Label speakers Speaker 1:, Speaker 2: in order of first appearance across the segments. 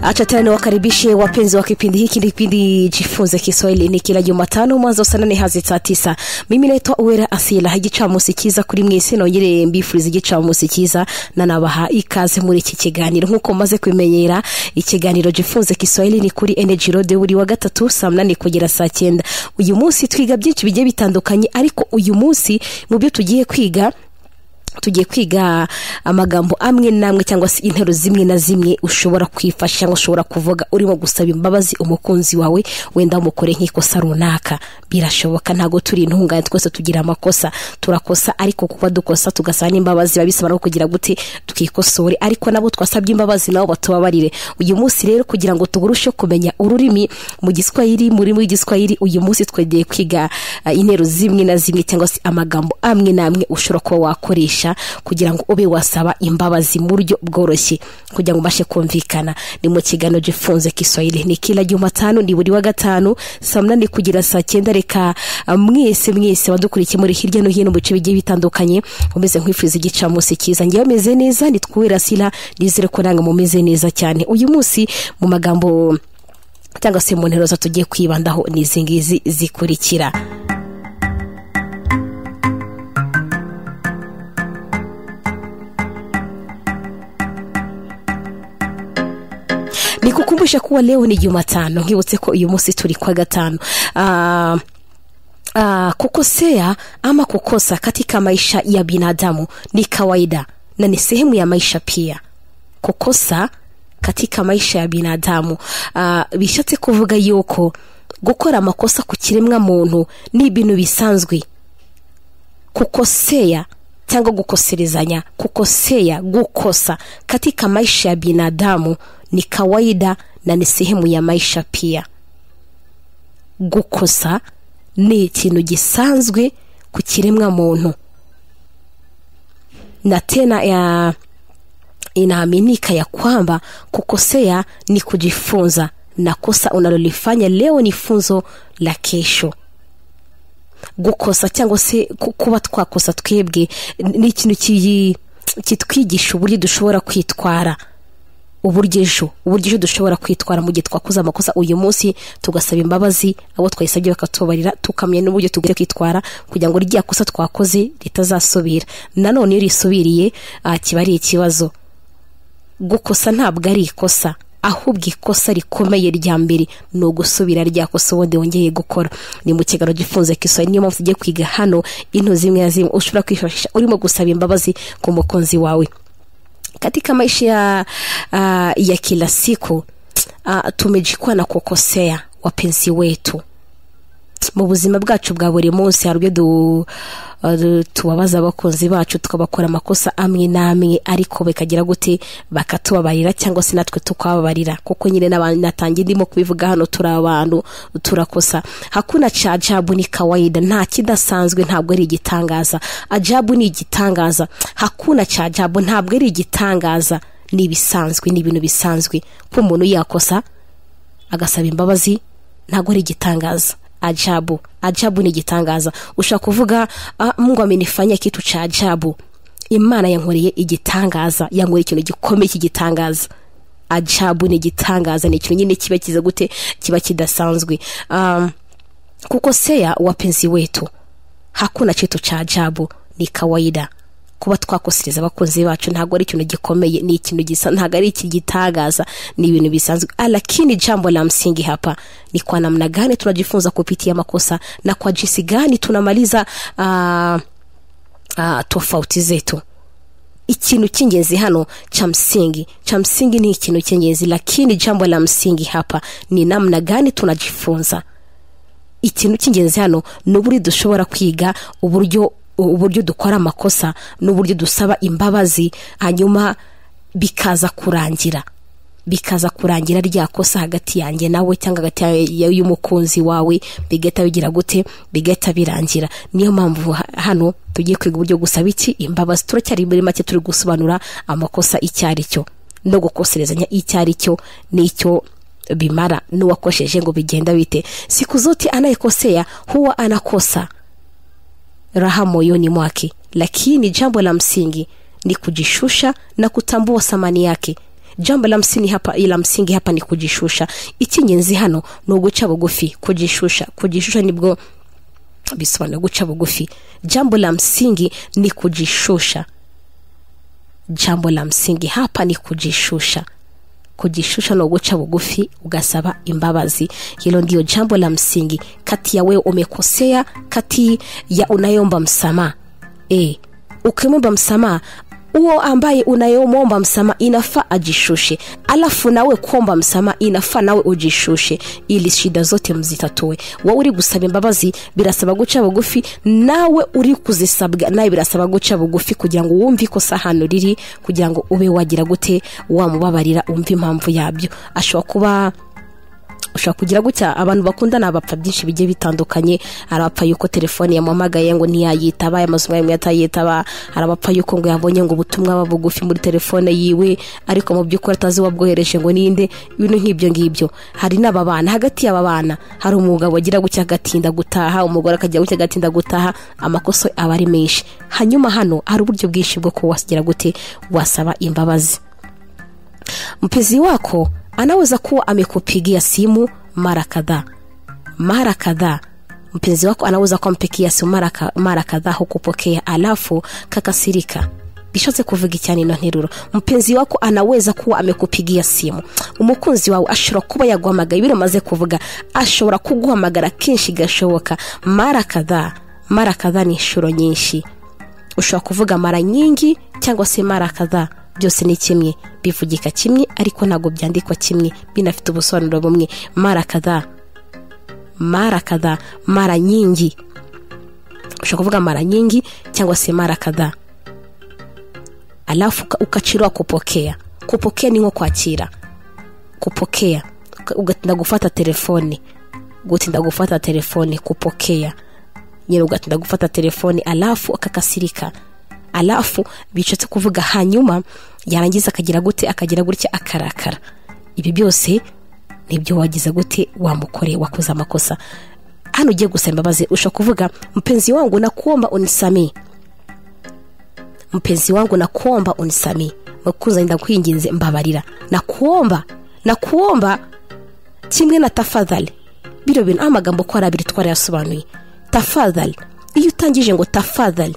Speaker 1: acha tena niwakaribishe wapenzi wa kipindi hiki ni kipindi jifunze kiswahili ni kila jumatano mwanzo saa nane hazi saa tisa mimi naitwa uwera asila igicamunsi cyiza kuri mwese nongere mbifuriza igicamunsi cyiza nanabaha ikaze muri iki kiganiro nk'uko mumaze kumenyera ikiganiro jifunze kiswahili ni kuri energy road buri wa gatatu saa munani kugera saa cyenda uyu munsi twiga byinshi bigiye bitandukanye ariko uyu munsi mu byo tugiye kwiga tugiye kwiga amagambo amwe n'amwe cyangwa se intero zimwe na zimwe ushobora kwifasha cyangwa ushobora kuvuga urimo gusaba imbabazi umukunzi wawe wenda umukore nk'ikosa runaka birashoboka ntabwo turi intungane twese tugira amakosa turakosa ariko kuba dukosa tugasaba n'imbabazi biba bisaba no kugira gute twikosore ariko nabo twasabye imbabazi nabo batubabarire uyu munsi rero kugira ngo tuburusheho kumenya ururimi mu giswahili mu rurimi rw'igiswahili uyu munsi twegeye kwiga uh, intero zimwe na zimwe cyangwa se amagambo amwe n'amwe ushobora kuba wakoresha kugira ngo ube wasaba imbabazi mu buryo bworoshye kugira ngo ubashe kumvikana ni mu kiganiro gifunze kiswahili ni kila jumatano ni buri wa gatanu saa munani kugera saa cyenda reka mwese mwese wadukurikiye muri hirya no hino mu bice bigiye bitandukanye umeze nk'uwifuza igicamunsi cyiza ngewe ameze neza nitwubera sila nizere ko nanga mumeze neza cyane uyu munsi mu magambo cyangwa se mu ntero tugiye kwibandaho ni izi ngizi zikurikira nikukumbushe kuwa leo ni jumatano nkibutse ko uyu munsi turi kwa gatano uh, uh, kukosea ama kukosa katika maisha ya binadamu ni kawaida na ni sehemu ya maisha pia kukosa katika maisha ya binadamu uh, bishatse kuvuga yuko gukora amakosa ku kiremwa muntu ni ibintu bisanzwe kukosea cyangwa gukoserezanya kukosea gukosa katika maisha ya binadamu ni kawaida na ni sehemu ya maisha pia gukosa ni ikintu gisanzwe ku kiremwa muntu na tena ya inaaminika ya kwamba kukosea ni kujifunza na kosa unalolifanya leo ni funzo la kesho gukosa cyangwa se kuba twakosa twebwe ni ikintu kitwigisha uburyo dushobora kwitwara uburyo ejo uburyo ejo dushobora kwitwara mu gihe twakoze amakosa uyu munsi tugasaba imbabazi abo twayisabye bakatubarira tukamenya n'uburyo tugomba kwitwara kugira ngo rya kosa twakoze ritazasubira nanone iyo risubiriye kiba ari ikibazo gukosa ntabwo ari ikosa ahubwo ikosa rikomeye rya mbere ni ugusubira rya kosa ubundi wongeye gukora ni mu kiganiro gifunze kiswaye niyo mpamvu tugiye kwiga hano into zimwe na zimwe ushobora kwifashisha urimo gusaba imbabazi ku mukunzi wawe katika maisha ya, uh, ya kila siku uh, tumejikwa na kukosea wapenzi wetu mu buzima bwacu bwa buri munsi hari ubwo uh, tubabaza abakunzi bacu tukabakora amakosa amwe n'amwe ariko bikagira gute bakatubabarira cyangwa se natwe tukababarira kuko nyine natangiye ndimo kubivuga hano turi abantu turakosa hakuna cha ajabu ni kawaida nta kidasanzwe ntabwo ari igitangaza ajabu ni igitangaza hakuna cha ajabu ntabwo ari igitangaza ni ibisanzwe ni ibintu bisanzwe ko umuntu yakosa agasaba imbabazi ntabwo ari igitangaza ajabu ajabu ni igitangaza ushobora kuvuga mungu amenifanya kitu cha ajabu imana yankoreye igitangaza yankoreye ikintu gikomeye cy'igitangaza ajabu ni igitangaza ni ikintu nyine kiba kiza gute kiba kidasanzwe um, kuko seya wapenzi wetu hakuna kitu cha ajabu ni kawaida kuba twakosereza abakunzi bacu ntabwo ari ikintu gikomeye ni ikintu gisa ntabwo ari ikigitangaza ni ibintu bisanzwe lakini jambo la msingi hapa ni kwa namna gani tunajifunza kupitia makosa na kwa jinsi gani tunamaliza uh, uh, tofauti zetu ikintu cy'ingenzi hano cha msingi cha msingi ni ikintu cy'ingenzi lakini jambo la msingi hapa ni namna gani tunajifunza ikintu cy'ingenzi hano ni uburyo dushobora kwiga uburyo uburyo dukora amakosa n'uburyo dusaba imbabazi hanyuma bikaza kurangira bikaza kurangira rya kosa hagati yanjye nawe cyangwa hagati y'umukunzi wawe bigahita bigira gute bigahita birangira niyo mpamvu hano tugiye kwiga uburyo gusaba iki imbabazi turacyari muri make turi gusobanura amakosa icyo ari cyo no gukoserezanya icyo ari cyo n'icyo bimara n'uwakosheje ngo bigenda bite siku zote anayekosea huwa anakosa raha moyoni mwake lakini jambo la msingi ni kujishusha na kutambua thamani yake jambo la msingi hapa, la msingi hapa ni kujishusha icy'ingenzi hano ni uguca bugufi kujishusha kujishusha nibwo bisobanura guca bugufi jambo la msingi ni kujishusha jambo la msingi hapa ni kujishusha kujishusha na ugucha bugufi ugasaba imbabazi hilo ndio jambo la msingi kati ya wewe umekosea kati ya unayomba msamaha e, ukimwomba msamaha huo ambaye unayomwomba msamaha inafaa ajishushe alafu nawe kuomba msamaha inafaa nawe ujishushe ili shida zote mzitatue wowe uri gusaba imbabazi birasaba guca bugufi nawe uri kuzisabwa nawe birasaba guca bugufi kugira ngo wumve ikosa hano riri kugira ngo ube wagira gute wamubabarira wumve impamvu yabyo ashobora kuba ushobora kugira gutya abantu bakundana abapfa byinshi bigiye bitandukanye hari abapfa yuko telefone yamuhamagaye ngo ntiyayitaba aya mazu yamwe atayitaba hari abapfa yuko ngo yabonye ngo ubutumwa buba bugufi muri telefone yiwe ariko mu by'ukuri atazi uwabwohereje ngo ninde ibintu nk'ibyo ngibyo hari n'aba bana hagati y'aba bana hari umugabo wagira gutya agatinda gutaha umugore akagira gutya agatinda gutaha amakosa aba ari menshi hanyuma hano hari uburyo bwinshi bwo kuba wasigira gute wasaba imbabazi mpenzi wako anaweza kuwa amekupigia simu mara kadhaa mara kadhaa mpenzi wako anaweza kumpigia simu mara, ka, mara kadhaa hukupokea alafu kakasirika bishatse kuvuga icyanino nteruro mpenzi wako anaweza kuwa amekupigia simu umukunzi wawe ashobora kuba yaguhamagara ibiro umaze kuvuga ashobora kuguhamagara kenshi gashoboka mara kadhaa mara kadhaa ni inshuro nyinshi ushobora kuvuga mara nyingi cyangwa se mara kadhaa byose ni kimwe bivugika kimwe ariko ntabwo byandikwa kimwe binafite ubusobanuro bumwe mara kadhaa mara kadhaa mara nyingi ushobora kuvuga mara nyingi cyangwa se mara kadhaa alafu ukachiriwa kupokea kupokea ni nko kwakira kupokea ugatinda gufata telefone gutinda gufata telefone kupokea nyine ugatinda gufata telefone alafu akakasirika alafu bishatse kuvuga hanyuma yarangiza akagira gute akagira gutya akarakara ibi byose nibyo wagize gute wamukore wakoze amakosa hano ugiye gusaba imbabazi ushobora kuvuga mpenzi wangu nakuomba unisamee mpenzi wangu nakuomba unisamee mukunzi ndakwinginze mbabarira nakuomba nakuomba kimwe na tafadhali bino bintu aho amagambo ko ari abiri twarayasobanuye tafadhali iyo utangije ngo tafadhali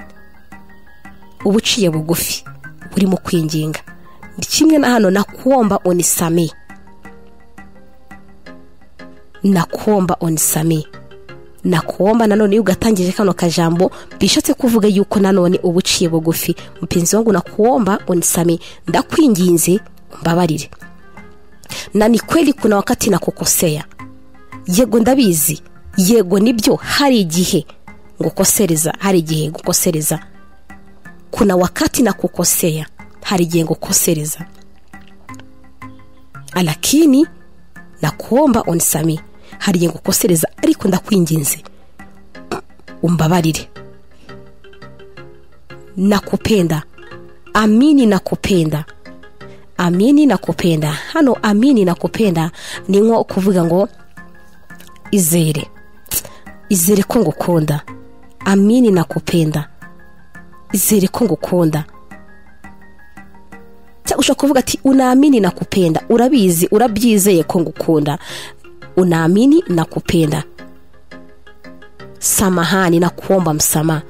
Speaker 1: uba uciye bugufi urimo kwinginga kimwe na hano nakuomba unisamee nakuomba unisamee nakuomba nanone iyo ugatangije kano kajambo bishatse kuvuga yuko nanone uba uciye bugufi mpenzi wangu nakuomba unisamee ndakwinginze mbabarire na ni kweli kuna wakati nakukosea yego ndabizi yego nibyo hari igihe ngukosereza hari igihe ngukosereza kuna wakati na kukosea hari igihe ngukosereza alakini nakuomba unisami hari igihe ngukosereza ariko ndakwinginze umbabarire nakupenda amini nakupenda amini nakupenda hano amini nakupenda ni nko kuvuga ngo izere izere ko ngukunda amini nakupenda izere ko ngukunda cyangwa ushobora kuvuga ati unaamini nakupenda urabizi urabyizeye ko ngukunda unaamini nakupenda samahani nakuomba msama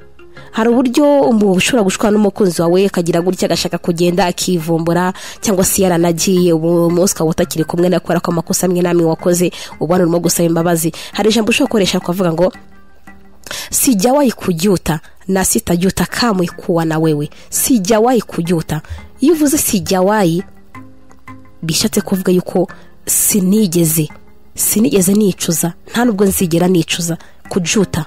Speaker 1: hari uburyo umuntu ushobora gushwana n'umukunzi wawe akagira gutya agashaka kugenda akivumbura cyangwa se yaranagiye umunsi ukaba utakiri kumwe nawe kubera ko amakosa amwe n'amwe wakoze ubona urimo gusaba imbabazi hari ijambo ushobora gukoresha ukavuga ngo sijawahi kujuta na sitajuta kamwe kuwa na wewe sijawahi kujuta iyo uvuze sijawahi bishatse kuvuga yuko sinigeze sinigeze nicuza nta nubwo nzigera nicuza kujuta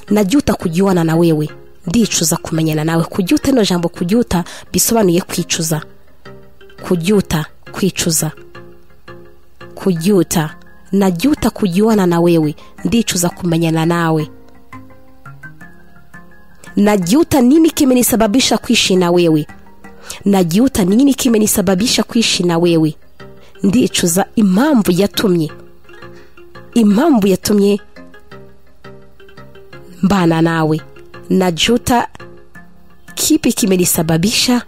Speaker 1: najuta kujuana na wewe ndicuza kumenyana nawe kujuta ino jambo kujuta bisobanuye kwicuza kujuta kwicuza kujuta najuta kujuana na wewe ndicuza kumenyana nawe najuta nini kimenisababisha kuishi na wewe najuta nini kimenisababisha kuishi na wewe ndicuza impamvu yatumye impamvu yatumye mbana nawe najuta kipi kimenisababisha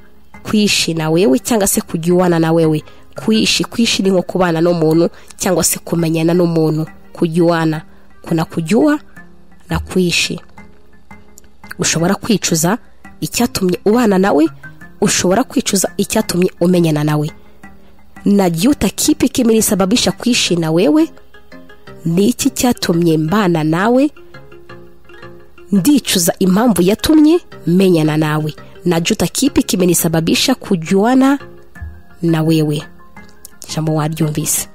Speaker 1: kuishi na wewe cyangwa se kujyuwana na wewe kuishi kuishi ni nko kubana n'umuntu cyangwa se kumenyana n'umuntu kujyuwana kuna kujyuwa na kuishi ushobora kwicuza icyatumye ubana nawe ushobora kwicuza icyatumye umenyana nawe na juta kipi kimenisababisha kuishi na wewe ni iki cyatumye mbana nawe ndicuza impamvu yatumye menyana nawe na juta kipi kimenisababisha kujuana na wewe ijambo waryumvise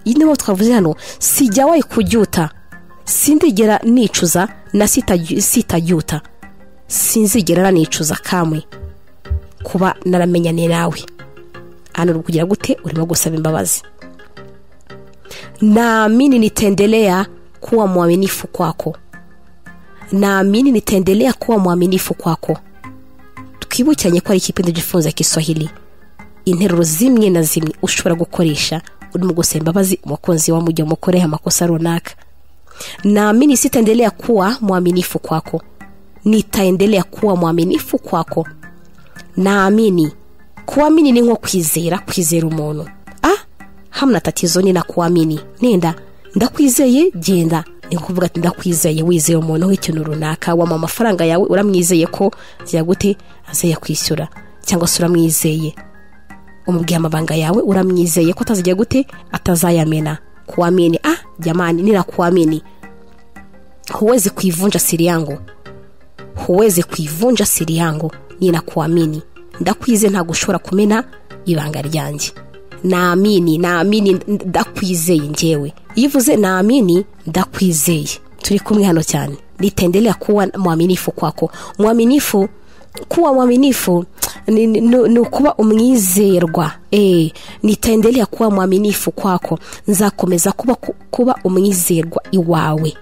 Speaker 1: iyi niyo twavuze hano sijya wayi kujuta sindigera nicuza na sitajuta sinzigera nanicuza kamwe kuba naramenyane nawe hano uri kugira gute urimo gusaba imbabazi naamini nitaendelea kuwa mwaminifu kwako naamini nitaendelea kuwa mwaminifu kwako twibukiranye ko ari ikipindi gifunza kiswahili interuro zimwe na zimwe ushobora gukoresha urimo gusaba imbabazi umukunzi wa mujya umukoreho amakosa runaka naamini sitaendelea kuwa mwaminifu kwako nitaendelea kuwa mwaminifu kwako naamini kuamini ni nko kwizera kwizera umuntu ah hamna tatizo ni nakuamini nenda ndakwizeye genda ni kuvuga ati ndakwizeye wizeye umuntu w'ikintu runaka wama amafaranga yawe uramwizeye ko gute azayakwishyura cyangwa se uramwizeye umubwiye amabanga yawe uramwizeye ko atazajya gute atazayamena kuamini ah jamani ninakuamini huwezi kuivunja siri yangu huwezi kuivunja siri yangu ninakuamini ndakwize ntabwo ushobora kumena ibanga ryanjye naamini naamini ndakwizeye ngewe iyo uvuze naamini ndakwizeye turi kumwe hano cyane nitendelea kuwa mwaminifu kwako mwaminifu kuwa mwaminifu ni, ni, ni, ni ukuba umwizerwa eh, nitendelea kuwa mwaminifu kwako nzakomeza kuba, kuba umwizerwa iwawe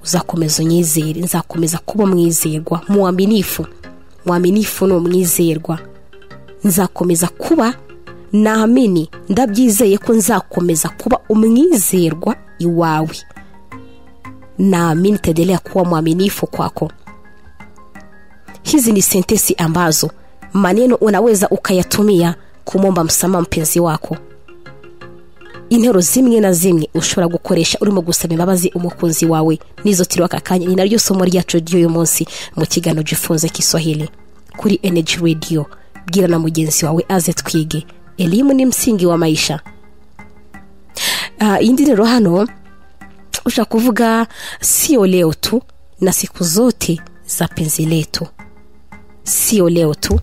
Speaker 1: uzakomeza unyizere nzakomeza kuba umwizerwa mwaminifu mwaminifu ni umwizerwa nzakomeza kuba naamini ndabyizeye ko nzakomeza kuba umwizerwa iwawe naamini taendelea kuwa mwaminifu kwako hizi ni sentesi ambazo maneno unaweza ukayatumia kumwomba msamaha mpenzi wako intero zimwe na zimwe ushobora gukoresha urimo gusaba imbabazi umukunzi wawe n'izo tiriho aka kanya ni naryo somo ryacu ry'uyu munsi mu kiganiro gifunze kiswahili kuri energy radio bwira na mugenzi wawe aze twige elimu ni msingi wa maisha iyindi uh, nteruro hano ushobora kuvuga siyo leo tu na siku zote za penzi letu siyo leo tu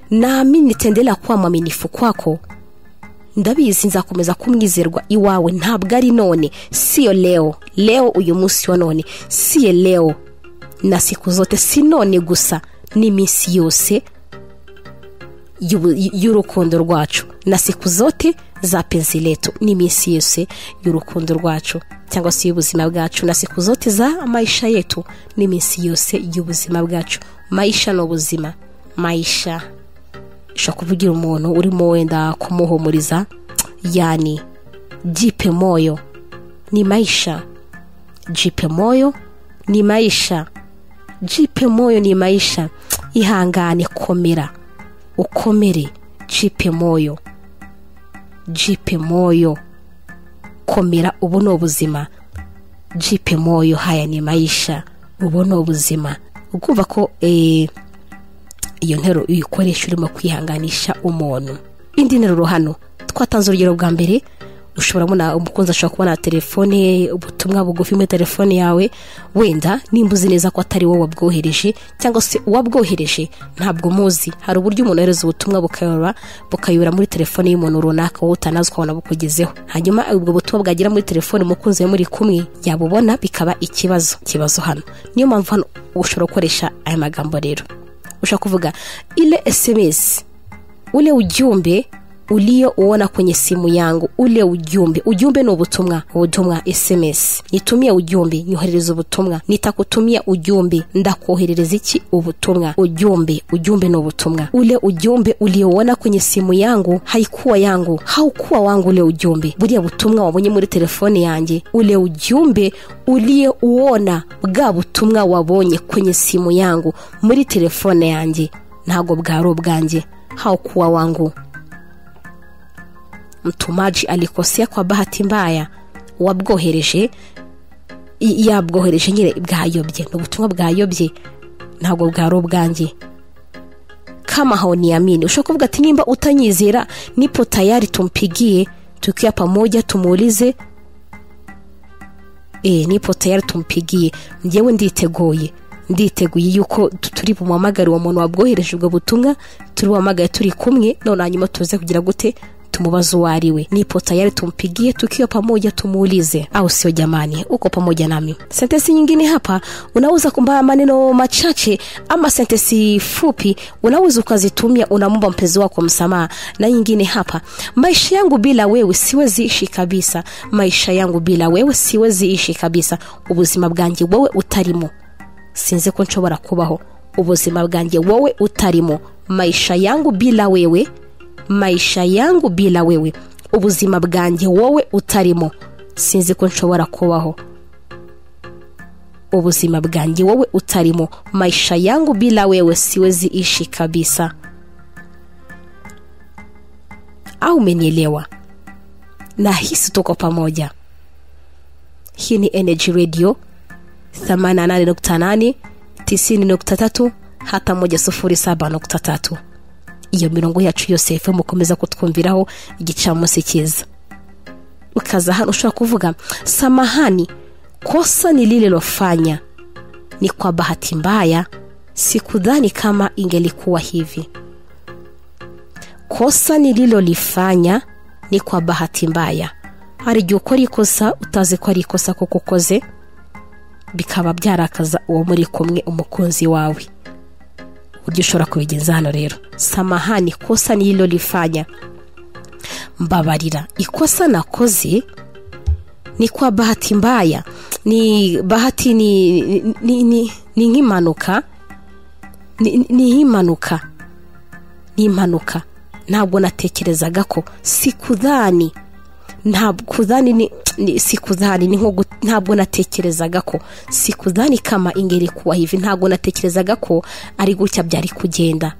Speaker 1: naamini nitaendelea kuwa mwaminifu kwako ndabizi nzakomeza kumwizerwa iwawe ntabwo ari none siyo leo leo uyu munsi wa none siye leo na siku zote si none gusa n'iminsi yose y'urukundo rwacu na siku zote za penzi letu n'iminsi yose y'urukundo rwacu cyangwa se y'ubuzima bwacu na siku zote za maisha yetu n'iminsi yose y'ubuzima bwacu maisha ni ubuzima maisha ushobora kuvugira umuntu urimo wenda kumuhumuriza yani jipe moyo ni maisha jipe moyo ni maisha jipe moyo ni maisha ihangane komera ukomere jipe moyo jipe moyo komera ubu ni ubuzima jipe moyo haya ni maisha ubu ni ubuzima ukumva ko eee iyo ntero uyikoresha urimo kwihanganisha umuntu indi nteruro hano twatanze urugero bwa mbere ushobora kubona umukunzi ashobora kubona telefone ubutumwa bugufi muri telefone yawe wenda nimba uzi neza ko atari wowe wabwohereje cyangwa se uwabwohereje ntabwo umuzi hari uburyo umuntu yohereza ubutumwa bukayobora bukayobora muri telefone y'umuntu runaka wowe utanazi ukabona bukugezeho hanyuma ubwo butumwa bwagera muri telefone umukunzi we muri kumwe yabubona bikaba ikibazo ikibazo hano niyo mpamvu hano ushobora gukoresha aya magambo rero ushobora kuvuga ile sms ule ujumbe uliouona kwenye simu yangu ule ujumbe ujumbe ni ubutumwa ubutumwa sms nitumie ujumbe nyoherereza ubutumwa nitakutumia ujumbe ndakoherereza iki ubutumwa ujumbe ujumbe ni ubutumwa ule ujumbe uliouona kwenye simu yangu haikuwa yangu haukuwa wangu ule ujumbe buriya butumwa wabonye muri telefone yanjye ule ujumbe uliyeuona bwa butumwa wabonye kwenye simu yangu muri telefone yanjye ntabwo bwari ubwanjye haukuwa wangu mtumaji alikosea kwa bahati mbaya uwabwohereje i- yabwohereje nyine bwayobye ni ubutumwa bwayobye ntabwo bwari ubwanjye kama haoniamini ushobora kuvuga ati nimba utanyizera nipo tayari tumpigie tukiwa pamoja tumuulize e, nipo tayari tumpigie njyewe nditeguye nditeguye yuko tu- turi bumuhamagare uwo muntu wabwohereje ubwo butumwa turi buhamagare turi kumwe none hanyuma tuze kugira gute tumubaze uwo ari we nipo tayari tumpigie tukiwa pamoja tumuulize au sio jamani uko pamoja nami sentensi nyingine hapa unaweza kumbaa maneno machache ama sentensi fupi unaweza ukazitumia unamomba mpenzi wako msamaha na nyingine hapa maisha yangu bila wewe siwezi ishi kabisa maisha yangu bila wewe siwezi ishi kabisa ubuzima bwanjye wowe utarimo sinzi ko nshobora kubaho ubuzima bwanjye wowe utarimo maisha yangu bila wewe maisha yangu bila wewe ubuzima bwanjye wowe utarimo sinzi ko nshobora kubaho ubuzima bwanjye wowe utarimo maisha yangu bila wewe siwezi ishi kabisa au umenielewa nahisi tuko pamoja hii ni energy radio 88.8 90.3 hata 107.3 iyo mirongo yacu yose FM ukomeza kutwumviraho igicamunsi cyiza ukaza hano ushobora kuvuga samahani kosa nililofanya ni kwa bahati mbaya sikudhani kama ingelikuwa hivi kosa nililolifanya ni kwa bahati mbaya hari igihe ukora ikosa utazi ko ari ikosa kuko ukoze bikaba byarakaza uwo muri kumwe umukunzi wawe uburyo ushobora kubigenza hano rero samahani kosa nililolifanya mbabarira ikosa nakoze ni kwa bahati mbaya ni bahati ni ni- ni ni- ni nk'impanuka ni ni- ni nk'impanuka ni impanuka ntabwo natekerezaga ko sikudhani ntabwo kudhani ni, ni sikudhani ni nko gut- ntabwo natekerezaga ko sikudhani kama ingeri kuwa hivi ntabwo natekerezaga ko ari gutya byari kugenda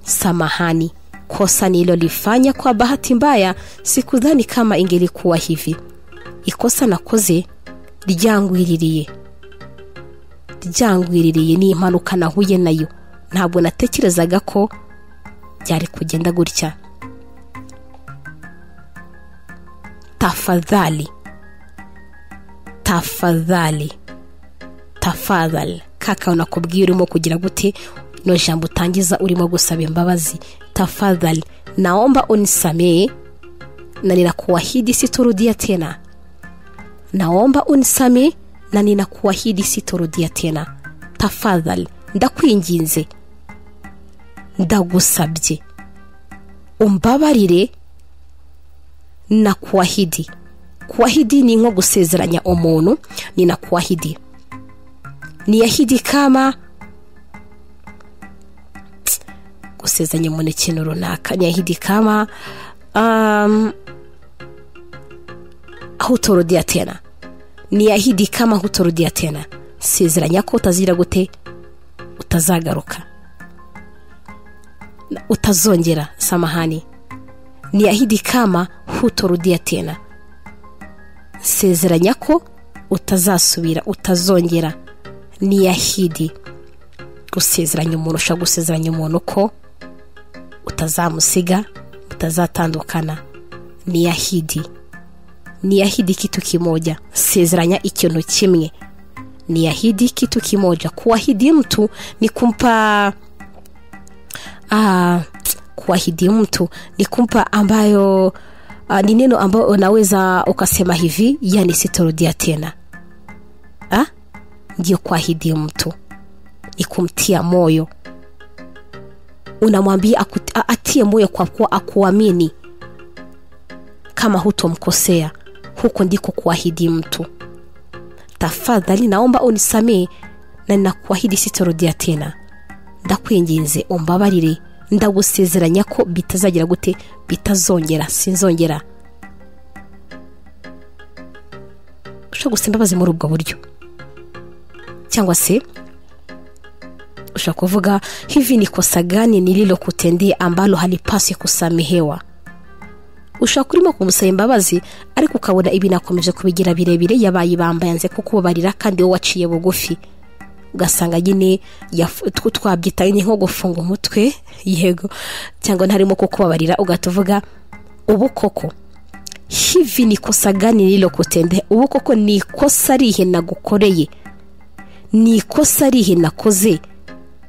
Speaker 1: samahani kosa nilolifanya kwa bahati mbaya sikudhani kama ingelikuwa hivi ikosa nakoze ryangwiririye ryangwiririye ni impanuka nahuye nayo ntabwo natekerezaga ko byari kugenda gutya tafadhali tafadhali tafadhali kaka unakubwiye urimo kugira gute no jambo utangiza urimo gusaba imbabazi tafadhali naomba unisamee na ninakuahidi sitorudia tena naomba unisame na ninakuahidi sitorudia tena tafadhali ndakwinginze ndagusabye umbabarire na kuahidi kuahidi ni nko gusezeranya umuntu ni na kuahidi niyahidi kama Tsk, gusezeranya umuntu ikintu runaka niyahidi kama um, hutorudia tena niyahidi kama hutorudia tena sezeranya ko utazira gute utazagaruka Na utazongera samahani niahidi kama hutorudia tena sezeranya ko utazasubira utazongera niyahidi gusezeranya umuntu ushobora gusezeranya umuntu ko utazamusiga utazatandukana niyahidi niyahidi kitu kimoja sezeranya ikintu kimwe niyahidi kitu kimoja kuahidi mtu ni kumpa ah, kuahidi mtu ni kumpa ambayo ah, ni neno ambayo unaweza ukasema hivi yani sitorudia tena ah? ndio kuahidi mtu ni kumtia moyo unamwambia akut- a- atie moyo kwa kuwa akuamini kama hutomkosea huko ndiko kuahidi mtu tafadhali naomba unisamee na ninakuahidi sitorudia tena ndakwinginze umbabarire ndagusezeranya ko bitazagira gute bitazongera sinzongera ushobora gusaba imbabazi muri ubwo buryo cyangwa se ushaka kuvuga hivi ni kosa gani nililokutendea ambalo halipaswi kusamehewa ushobora urimo kumusaba imbabazi ariko ukabona ibi nakomeje kubigira birebire yabaye ibambayanze kuko ubabarira kandi wowe waciye bugufi ugasanga nyine yaf- twabyita nyine nko gufunga umutwe yego cyangwa ntarimo kukubabarira ugahita uvuga ubu koko hivi ni kosa gani nililokutendea ubu koko ni ikosa rihe nagukoreye ni ikosa rihe nakoze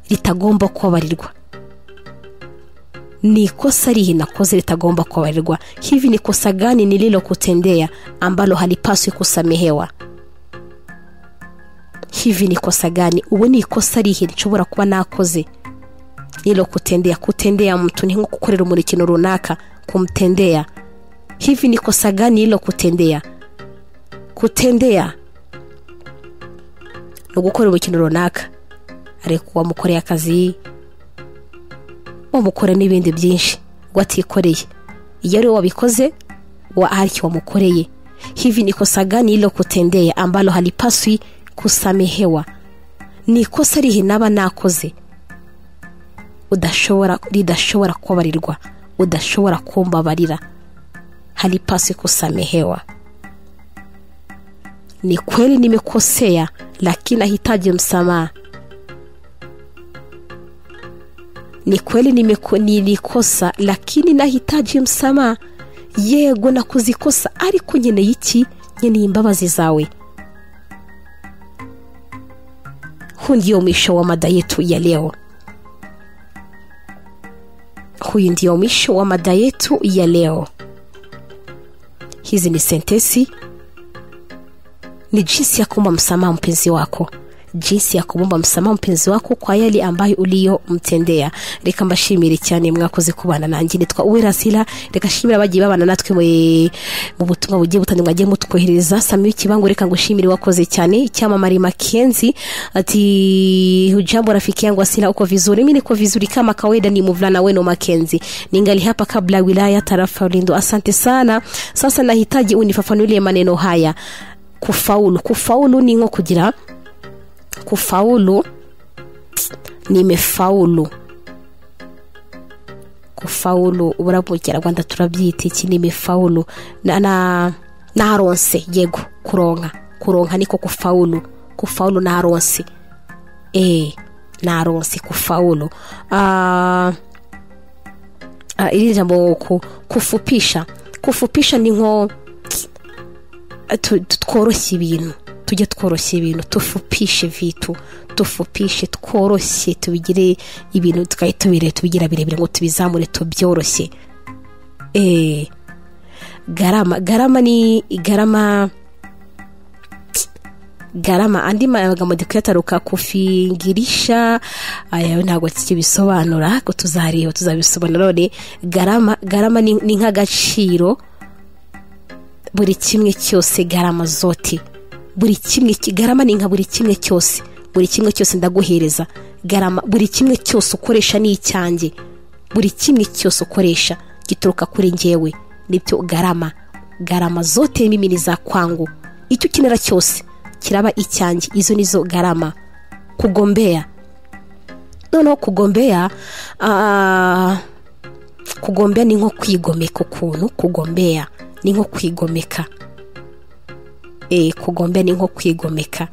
Speaker 1: ritagomba kubabarirwa ni ikosa rihe nakoze litagomba kubabarirwa hivi ni kosa gani nililokutendea ambalo halipaswi kusamehewa hivi ni kosa gani ubu ni ikosa rihe nshobora kuba nakoze nililokutendea kutendea mtu ni nko gukorera umuntu ikintu runaka kumtendea hivi ni kosa gani nililokutendea kutendea ni ugukorera ikintu runaka ariko wamukoreye akazi wamukora n'ibindi byinshi ngo atikoreye iyo ari we wabikoze wa ariki wamukoreye hivi ni kosa gani lilokutendea ambalo halipaswi kusamehewa ni ikosa rihe naba nakoze udashobora ridashobora kubabarirwa udashobora kumbabarira halipaswi kusamehewa ni kweli nimekosea lakini nahitaji msamaha ni kweli nimeko- nilikosa lakini nahitaji msamaha yego nakoze ikosa ariko nkeneye iki nkeneye imbabazi zawe huu ndio mwisho wa mada yetu ya leo huyu ndio mwisho wa mada yetu ya leo hizi ni sentesi ni jinsi ya kuomba msamaha mpenzi wako jinsi ya kumwomba msamaha mpenzi wako kwa yale ambayo uliyomtendea reka mbashimire cyane mwakoze kubana nanjye nitwa uwerasira reka shimira abagiye babana natwe mu- mu butumwa bugiye butandukanye mwagiye mutwohereza sami w'ikibango reka ngushimire wakoze cyane icyamamare makenzi ati hujambo rafiki yangu asina uko vizuri mi niko vizuri kama kawaida ni mvulana wenu makenzi ningali hapa kabla ya wilaya tarafa ulindo asante sana sasa nahitaji unifafanulie maneno haya kufaulu kufaulu ni nko kugira kufaulu nimefaulu kufaulu burabugira rwanda turabyita iki nimefaulu na, na naronse yego kuronka kuronka niko kufaulu kufaulu naronse eh naronse kufaulu ah ah, iri jambo ku- kufupisha kufupisha ni nko tu- tu- tworoshye ibintu tujye tworoshya ibintu tufupishe vitu tufupishe tworoshye tubigire ibintu tugahita tubire tubigira birebire ngo tubizamure tubyoroshye eh garama garama ni garama garama andi magambo ndi kuyataruka kufingirisha aya yo ntabwo tukibisobanura ariko tuzareba tuzabisobanura none garama garama ni ni nk'agaciro buri kimwe cyose garama zote buri kimwe ki- garama ni nka buri kimwe cyose buri kimwe cyose ndaguhereza garama buri kimwe cyose ukoresha ni icyanjye buri kimwe cyose ukoresha gituruka kuri ngewe nibyo garama garama zote mimi ni za kwangu icyo ukenera cyose kiraba icyanjye izo nizo garama kugombea noneho kugombea ah, kugombea ni nko kwigomeka ukuntu kugombea ni nko kwigomeka e, kugombea ni nko kwigomeka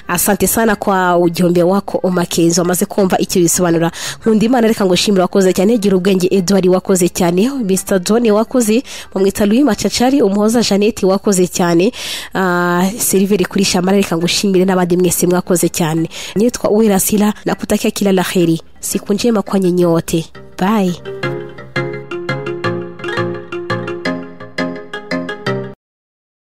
Speaker 1: asante sana kwa ujumbe wako umakenzi wamaze kumva icyo bisobanura nkunda imana reka ngo shimira wakoze cyane gira ubwenge edward wakoze cyane mr john wakoze bamwita louis macacari umuhoza jeannette wakoze cyane Ah, siliveri kuri shamara reka ngo ushimire n'abandi mwese mwakoze cyne nitwa uwirasira nakutakia kila laheri siku njema kwa nyenye wote bye